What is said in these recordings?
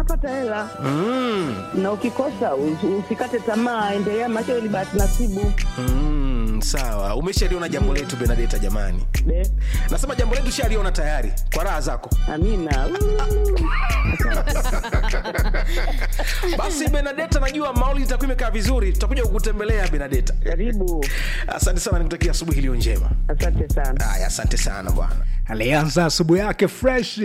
unapata hela mm. na ukikosa us- usikate tamaa, endelea, maana hiyo ni bahati nasibu. Mm, sawa umeshaliona jambo letu benadeta jamani Be, nasema jambo letu shaliona tayari kwa raha zako amina. Uu. basi benadeta najua mauli itakuwa imekaa vizuri tutakuja kukutembelea benadeta Karibu, asante sana nikutakia asubuhi iliyo njema asante sana. haya asante sana bwana alianza asubuhi yake fresh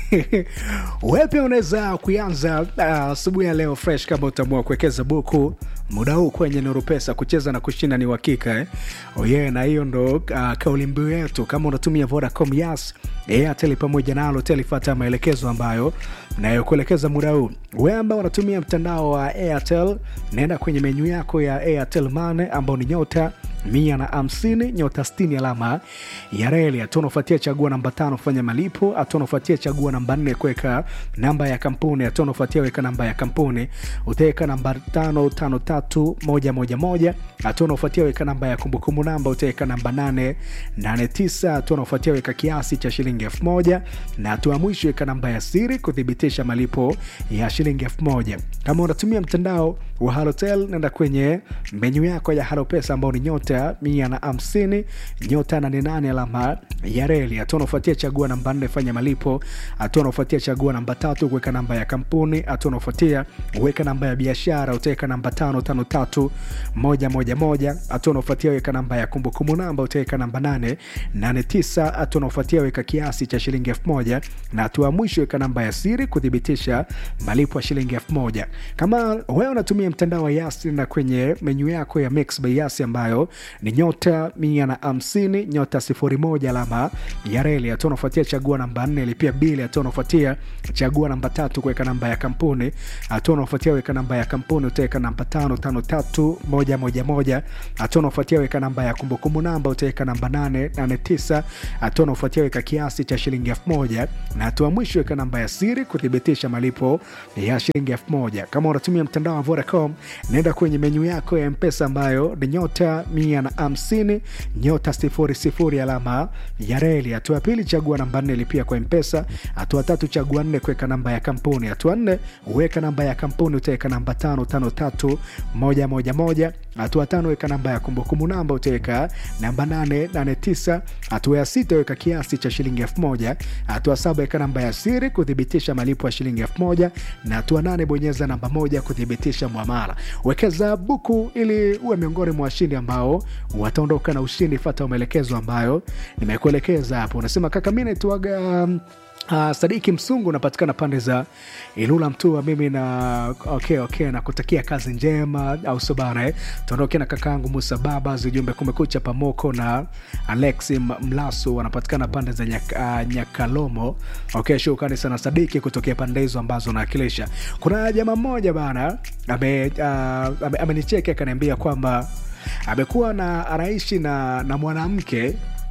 wewe pia unaweza kuianza uh, asubuhi ya leo fresh kama utaamua kuwekeza buku muda huu kwenye nuru pesa kucheza na kushinda ni uhakika eh? oh yeah, na hiyo ndo uh, kauli mbiu yetu kama unatumia vodacom yas airtel pamoja na alotel fata maelekezo ambayo nayokuelekeza muda huu wewe ambao unatumia mtandao wa airtel naenda kwenye menyu yako ya airtel mane ambao ni nyota mia na hamsini nyota stini alama ya reli hatua unaofuatia chagua namba tano fanya malipo hatua unaofuatia chagua namba nne kuweka namba ya kampuni hatua unaofuatia weka namba ya kampuni utaweka namba tano tano tatu moja moja moja hatua unaofuatia weka namba ya kumbukumbu namba utaweka namba nane nane tisa hatua unaofuatia weka kiasi cha shilingi elfu moja na hatua ya mwisho weka namba ya siri kuthibitisha malipo ya shilingi elfu moja kama unatumia mtandao wa halotel nenda kwenye menyu yako ya halopesa ambao ni nyota mia na hamsini nyota nane nane alama ya reli hatua unaofuatia chagua namba nne fanya malipo hatua unaofuatia chagua namba tatu kuweka namba ya kampuni hatua unaofuatia weka namba ya biashara utaweka namba tano tano tatu moja moja moja hatua unaofuatia weka namba ya kumbukumbu namba utaweka namba nane nane tisa hatua unaofuatia weka kiasi cha shilingi elfu moja na hatua ya mwisho weka namba ya siri kuthibitisha malipo ya shilingi elfu moja kama wewe unatumia mtandao wa yasi na kwenye menyu yako ya mix by yasi ambayo ni nyota mia na hamsini nyota sifuri moja alama ya reli hatua unafuatia chagua namba nne lipia bili hatua unafuatia chagua namba tatu kuweka namba ya kampuni hatua unafuatia weka namba ya kampuni utaweka namba tano tano tatu moja moja moja hatua unafuatia weka namba ya kumbukumbu namba utaweka namba nane nane tisa hatua unafuatia weka kiasi cha shilingi elfu moja na hatua mwisho weka namba ya siri kuthibitisha malipo ya shilingi elfu moja kama unatumia mtandao wa vodacom naenda kwenye menyu yako ya mpesa ambayo ni nyota mia na hamsini nyota sifuri sifuri alama ya reli hatua ya pili chagua namba nne lipia kwa mpesa hatua tatu chagua nne kuweka namba ya kampuni hatua nne weka namba ya kampuni utaweka namba tano tano tatu moja moja moja hatua tano weka namba ya kumbukumbu namba utaweka namba nane nane tisa hatua ya sita weka kiasi cha shilingi elfu moja hatua saba weka namba ya siri kuthibitisha malipo ya shilingi elfu moja na hatua nane bonyeza namba moja kuthibitisha mwamala wekeza buku ili uwe miongoni mwa washindi ambao wataondoka na ushindi fata maelekezo ambayo nimekuelekeza hapo unasema kaka mi naitwaga um, Uh, sadiki msungu unapatikana pande za ilula mtua mimi na okay, okay, nakutakia kazi njema au sio bana eh? tuondoke na kakaangu musa baba zijumbe kumekucha pamoko na alexi M- mlasu wanapatikana pande za nyak, uh, nyakalomo okay, shukrani sana sadiki kutokea pande hizo ambazo naakilisha kuna jamaa mmoja bana amenicheki uh, ame, amenicheki akaniambia kwamba amekuwa na anaishi na, na mwanamke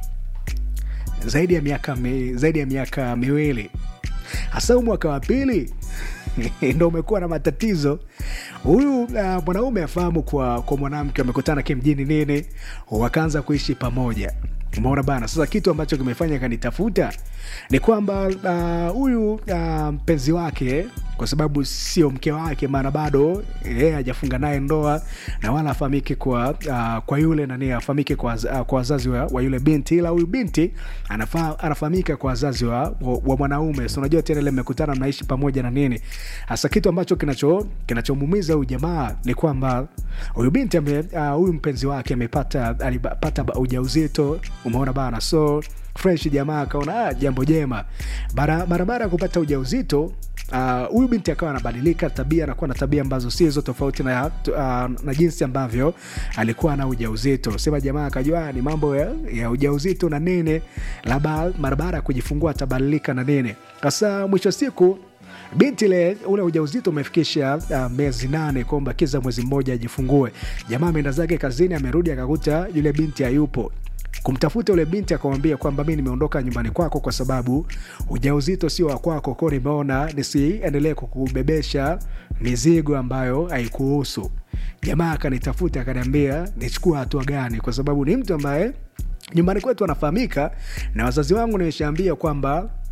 zaidi ya miaka mi, zaidi ya miaka miwili hasa huu mwaka wa pili ndo umekuwa na matatizo huyu uh, mwanaume afahamu kwa, kwa mwanamke wamekutana kimjini nini wakaanza kuishi pamoja umeona bana sasa kitu ambacho kimefanya kanitafuta ni kwamba ah, huyu uh, uh, mpenzi wake kwa sababu sio mke wake maana bado yeye hajafunga naye ndoa na wala afahamiki kwa uh, kwa yule nani afahamike kwa, uh, kwa wazazi wa, wa yule binti ila huyu binti anafa, anafahamika kwa wazazi wa, wa, wa mwanaume so unajua tena ile mmekutana mnaishi pamoja na nini hasa kitu ambacho kinacho kinachomuumiza huyu jamaa ni kwamba huyu binti ame, uh, huyu mpenzi wake amepata alipata ujauzito umeona bana so fresh jamaa akaona ah, jambo jema Bara- barabara ya kupata ujauzito Ah, huyu uh, binti akawa anabadilika tabia anakuwa na tabia ambazo si hizo tofauti na, uh, na jinsi ambavyo alikuwa na ujauzito sema jamaa akajua "Ah, ni mambo ya, ya ujauzito na nini labda barabara ya kujifungua atabadilika na nini sasa mwisho wa siku binti ile ule ujauzito umefikisha uh, miezi nane kwamba kiza mwezi mmoja ajifungue jamaa ameenda zake kazini amerudi akakuta yule binti hayupo kumtafuta yule binti akamwambia kwamba mi nimeondoka nyumbani kwako kwa sababu ujauzito sio wa kwako ko nimeona nisiendelee kukubebesha mizigo ambayo haikuhusu jamaa akanitafuta akaniambia nichukua hatua gani kwa sababu ni mtu ambaye nyumbani kwetu anafahamika na wazazi wangu nimeshaambia kwamba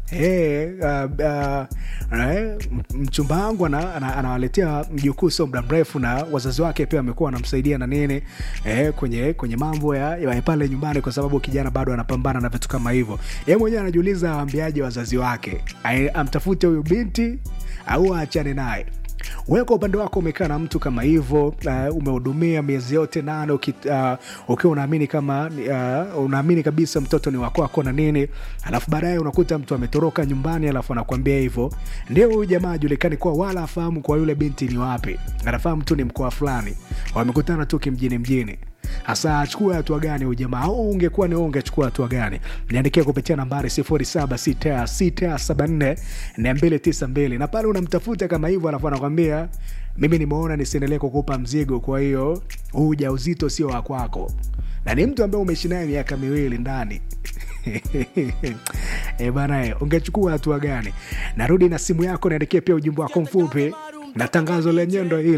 Hey, uh, uh, eh, mchumba wangu ana- ana- anawaletea mjukuu sio muda mrefu na wazazi wake pia wamekuwa wanamsaidia na nini eh, kwenye kwenye mambo ya, ya pale nyumbani kwa sababu kijana bado anapambana na vitu kama hivyo yeye mwenyewe anajiuliza awambiaje wazazi wake Ai- amtafute huyu binti au aachane naye wewe kwa upande wako umekaa na mtu kama hivyo uh, umehudumia miezi yote nane uki- uh, ukiwa unaamini kama uh, unaamini kabisa mtoto ni wakwako na nini alafu baadaye unakuta mtu ametoroka nyumbani alafu anakuambia hivyo ndio huyu jamaa ajulikani kuwa wala afahamu kwa yule binti ni wapi anafahamu tu ni mkoa fulani wamekutana tu kimjini mjini hasa achukue hatua gani huyu jamaa au ungekuwa ni wewe ungechukua hatua gani niandikia kupitia nambari 0766744292 na pale unamtafuta kama hivyo alafu anakwambia mimi nimeona nisiendelee kukupa mzigo kwa hiyo huu ujauzito sio wa kwako na ni mtu ambaye umeishi naye miaka miwili ndani e bana e, ungechukua hatua gani narudi na simu yako niandikie pia ujumbe wako mfupi na tangazo lenyewe ndo hili